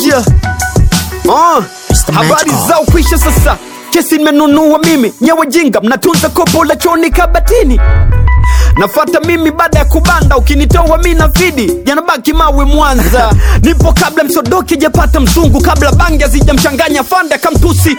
danger uh, Mr. habari Magical. zao kwisha sasa kesi nimenunua mimi nyewe jinga mnatunza kopo la choni kabatini nafata mimi baada ya kubanda ukinitoa mi na fidi yanabaki mawe mwanza nipo kabla msodoki japata mzungu kabla bangi azijamchanganya fanda kamtusi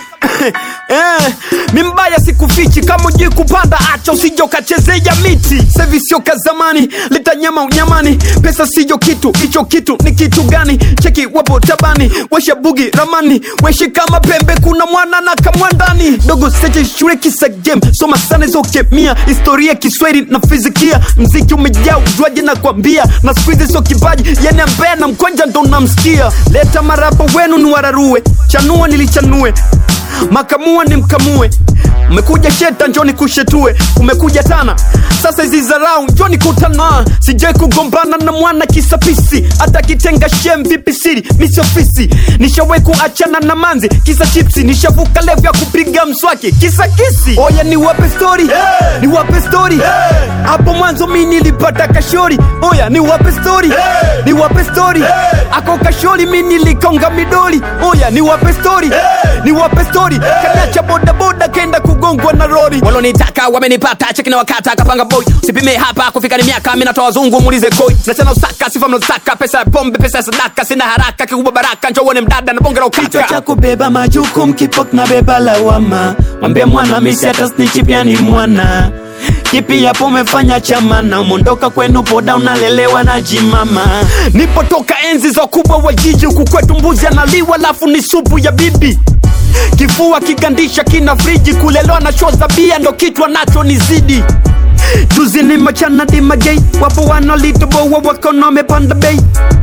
eh, mi mbaya sikufichi kama ujui kupanda acha usije ukachezea miti sevi sio ka zamani leta nyama unyamani pesa sijo kitu hicho kitu ni kitu gani cheki wapo tabani washa bugi ramani weshi kama pembe kuna mwana na kamwandani dogo seche shule kisa game soma sana hizo kemia historia kiswahili na fizikia mziki umejaa ujwaji na kwambia na skuizi sio kipaji yani ambaye na mkonja ndo namsikia leta marapa wenu ni wararue chanua nilichanue makamua ni mkamue umekuja sheta njoni kushetue umekuja tana sasa hizi zarau njoni kutana sijai kugombana na mwana kisapisi hata kitenga shem vipi siri misi ofisi nishawai kuachana na manzi kisa chipsi nishavuka levu ya kupiga mswaki kisa kisi oya ni wape stori hey! ni wape stori hapo hey! mwanzo mi nilipata kashori oya ni wape stori hey! ni wape stori hey! ako kashori mi nilikonga midoli oya ni wape stori hey! ni wape stori hey! kanacha bodaboda kenda kugongwa na rori walonitaka wamenipata cheki na wakata kapanga boy sipime hapa kufika ni miaka mi natoa wazungu muulize koi nachana usaka sifa mnazotaka pesa ya pombe pesa ya sadaka sina haraka kikubwa baraka njo uone mdada na bonge la kichwa ukaka cha kubeba majukumu kipok na beba lawama mwambie mwana misi hata snitchi pia ni mwana kipi yapo umefanya chamana umondoka kwenu poda unalelewa na jimama nipotoka enzi za kubwa wa jiji huku kwetu mbuzi analiwa lafu ni supu ya bibi kifua kigandisha kina friji kulelewa na show za bia ndo kichwa nacho ni zidi juzi ni machana dimagei wapo wanalitoboa wakona wamepanda bei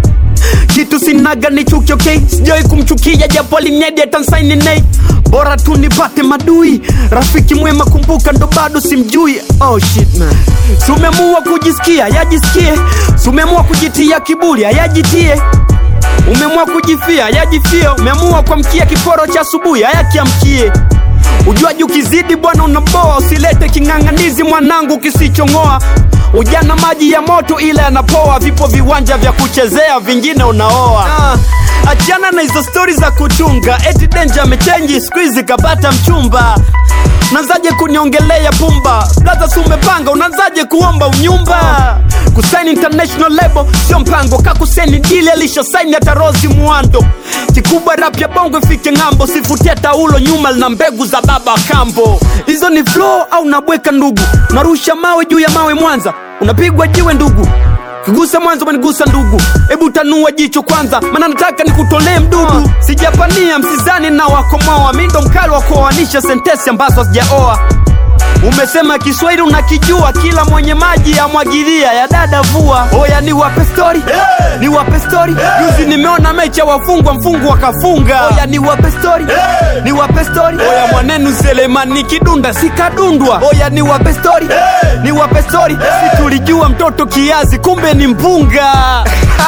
kitu sinaga ni chuki okay sijawai kumchukia japo alimnyedi atansaini nei bora tu nipate madui rafiki mwema kumbuka ndo bado simjui oh shit man sumeamua kujisikia yajisikie sumeamua kujitia kiburi ayajitie umeamua kujifia yajifie umeamua kuamkia kiporo cha asubuhi ayakiamkie ujuaji ukizidi bwana unaboa usilete king'ang'anizi mwanangu kisichong'oa ujana maji ya moto ila yanapoa vipo viwanja vya kuchezea vingine unaoa ah, achana na hizo stori za kutunga eti denja amechenji skuizi kapata mchumba unaanzaje kuniongelea pumba blaza si umepanga unaanzaje kuomba unyumba kusaini international label sio mpango kakuseni dili alishosaini hata rosi mwando kikubwa rap ya bongo ifike ng'ambo sifutia taulo nyuma lina mbegu za baba kambo hizo ni flow au nabweka ndugu narusha mawe juu ya mawe mwanza unapigwa jiwe ndugu kigusa mwanzo umenigusa ndugu hebu tanua jicho kwanza maana nataka nikutolee mdudu sijapania msizani na wakomoa mi ndo mkali wa kuoanisha sentesi ambazo sijaoa umesema kiswahili unakijua kila mwenye maji amwagilia ya dada vua oya ni wape stori hey! ni wape stori hey! juzi nimeona mecha wafungwa mfungu wakafunga oya ni wape stori hey! ni wape stori oya mwanenu selemani kidunda sikadundwa oya ni wape stori hey! ni wape stori hey! si tulijua mtoto kiazi kumbe ni mpunga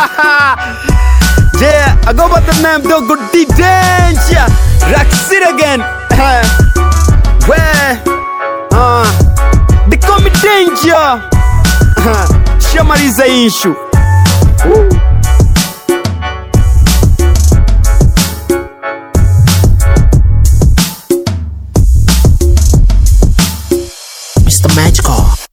yeah I go by the name Dogo D Danger Raxit again Where uh, they call me danger shamaliza ishu Mr. Magical.